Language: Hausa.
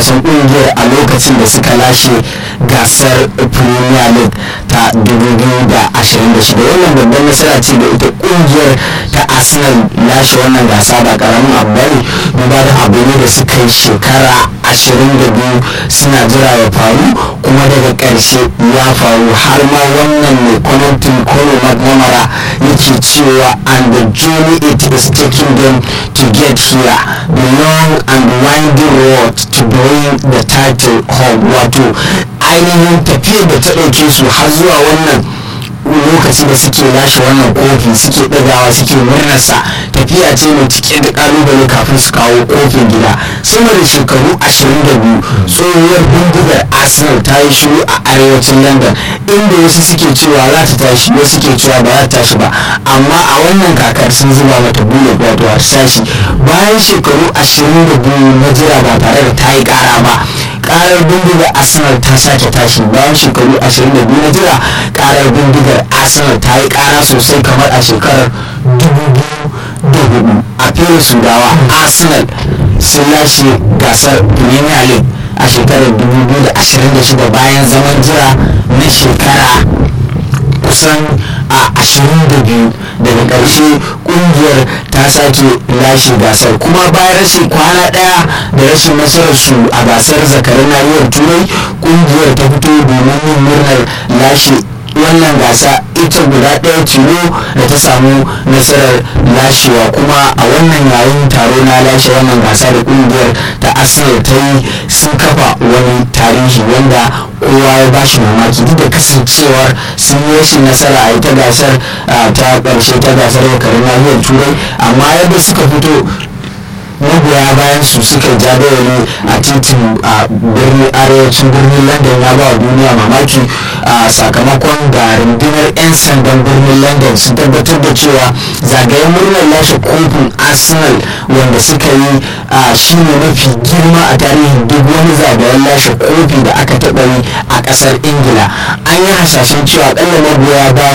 wasan kungiyar a lokacin da suka lashe gasar premier league ta 2026 wannan babban nasara ce da ita kungiyar ta arsenal lashe wannan gasa ba karamin abu bane duba da abu ne da suka yi shekara 22 suna jira ya faru kuma daga ƙarshe ya faru har ma wannan mai kwamitin kolo mcnamara yake cewa and the journey it is taking them to get here the long and winding road to bring the title home wato ainihin tafiyar da ta ɗauke su har zuwa wannan lokaci da suke lashe wannan kofi suke ɗagawa suke murnarsa tafiya ce mai cike da kalubale kafin su kawo kofin gida sama da shekaru 22 tsohuwar bindigar arsenal ta yi shiru a arewacin london inda wasu suke cewa za ta tashi wasu suke cewa ba za ta tashi ba amma a wannan kakar sun zuba mata bullet wato ta tashi bayan shekaru 22 na jira ba tare da ta yi kara ba karar bindigar arsenal ta sake tashi bayan shekaru 22 na jira karar bindigar arsenal ta yi kara sosai kamar a shekarar 2004 a fere sudawa arsenal sun lashe gasar premier league a shekarar 2026 bayan zaman jira na shekara kusan a 22 daga ƙarshe ƙungiyar ta sake lashe gasar kuma bayan rashin kwana ɗaya da rashin nasararsu a gasar zakarin nahiyar turai ƙungiyar ta fito domin yin murnar lashe wannan gasa ita guda ɗaya tilo da ta samu nasarar lashewa kuma a wannan yayin taro na lashe wannan gasa da ƙungiyar ta arsenal ta yi sun kafa wani tarihi wanda kowa ya bashi mamaki duk da kasancewar sun yi rashin nasara a ita gasar ta ƙarshe ta gasar zakarin nahiyar turai amma yadda suka fito magoya bayan su suka jadawali a titin a birnin arewacin birnin london ya ba wa duniya mamaki a sakamakon da rundunar 'yan sandan birnin london sun tabbatar da cewa zagayen murnar lashe kofin arsenal wanda suka yi a shine mafi girma a tarihin duk wani zagayen lashe kofi da aka taɓa yi a ƙasar ingila an yi hasashen cewa ƙalla magoya bayan